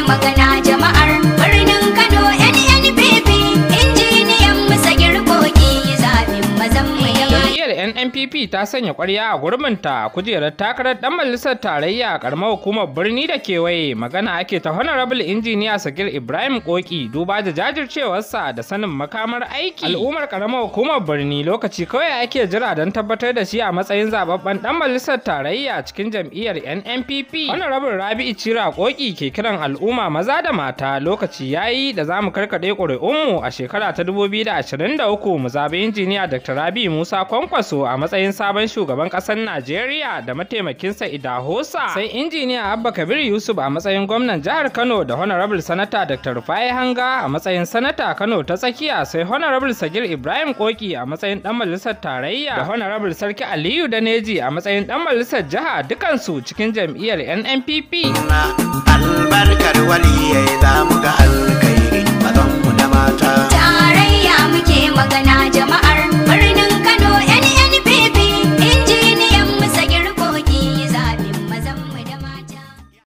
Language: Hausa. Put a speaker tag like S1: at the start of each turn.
S1: magana jama'ar birnin Kano NNPP injiniyan musa girkoki zaɓin mazan mu ya
S2: Jam'iyyar NNPP ta sanya ƙwarya a gurbinta a kujerar takarar ɗan majalisar tarayya a ƙaramar hukumar birni da kewaye magana ake ta honorable injiniya Sagir Ibrahim Koki duba da jajircewarsa da sanin makamar aiki. Al'ummar ƙaramar hukumar birni lokaci kawai ake jira don tabbatar da shi a matsayin zababben ɗan majalisar tarayya cikin jam'iyyar NNPP. Honorable Rabi'u Cira Koki ke kiran al'umma maza da mata lokaci yayi da za mu karkaɗe ƙuri'unmu a shekara ta 2023 mu zaɓi injiniya Dr. Rabi Musa Kwankwaso a matsayin sabon shugaban ƙasar Najeriya da mataimakinsa Idahosa sai injiniya Abba Kabir Yusuf a matsayin gwamnan jihar Kano da Honorable Sanata Dr. Rufai Hanga a matsayin Sanata Kano ta tsakiya sai Honorable Sagir Ibrahim Koki a matsayin ɗan majalisar tarayya da Honorable Sarki Aliyu Daneji a matsayin ɗan majalisar jiha dukansu cikin jam'iyyar NNPP.
S3: albarkar waliyai za mu ga Allah